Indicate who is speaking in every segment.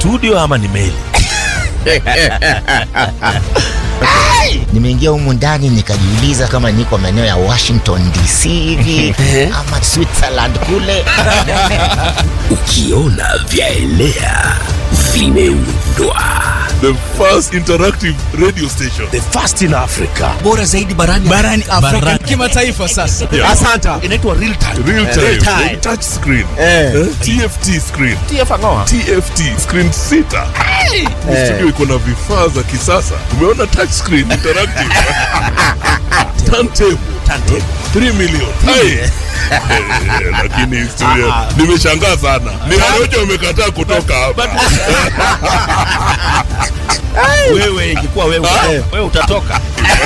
Speaker 1: studio ama ni meli?
Speaker 2: Nimeingia humu ndani nikajiuliza kama niko maeneo ya Washington DC hivi ama Switzerland kule.
Speaker 3: Ukiona vyaelea vimeundwa.
Speaker 4: The first interactive radio station.
Speaker 1: The first in Africa.
Speaker 3: Bora zaidi barani
Speaker 5: barani Afrika
Speaker 1: Barani.
Speaker 5: kimataifa sasa.
Speaker 4: Yeah.
Speaker 5: Asanta.
Speaker 1: Inaitwa real time.
Speaker 4: Real time.
Speaker 1: Real time.
Speaker 4: Touch screen.
Speaker 5: Eh.
Speaker 4: Eh? TFT screen.
Speaker 1: TF
Speaker 4: TFT screen sita. Ni Studio iko na vifaa za kisasa. Umeona touch screen interactive. Turntable.
Speaker 1: Turntable.
Speaker 4: 3 million. Hai. Eh, Lakini studio nimeshangaa sana. Ni Warojo wamekataa kutoka hapa.
Speaker 1: Wewe ingekuwa wewe, wewe utatoka.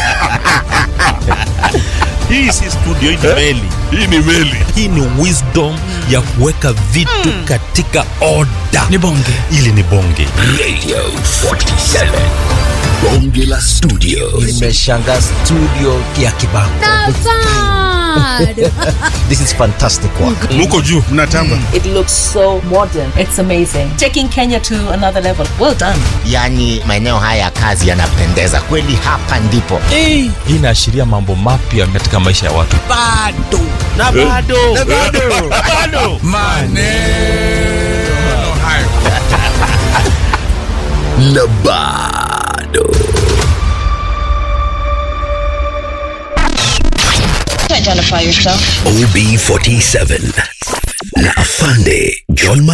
Speaker 1: Hii si studio, hii ni meli.
Speaker 4: Hii ni meli.
Speaker 1: Hii ni wisdom ya kuweka vitu katika order.
Speaker 5: Ni bonge.
Speaker 1: Ili ni bonge.
Speaker 3: Radio 47. Bonge la studio.
Speaker 2: Nimeshangaa studio ya Kibango. This is fantastic work.
Speaker 4: Muko juu.
Speaker 5: Mnatamba.
Speaker 6: It looks so modern. It's amazing. Taking Kenya to another level. Well done.
Speaker 2: Yaani maeneo haya ya kazi yanapendeza kweli, hapa ndipo.
Speaker 5: Eh,
Speaker 1: Hii inaashiria mambo mapya katika maisha ya watu.
Speaker 5: bado.
Speaker 1: Na bado. Na bado. Bado.
Speaker 5: Maneno hayo.
Speaker 3: Na bado.
Speaker 6: Identify yourself.
Speaker 3: OB47 na Afande John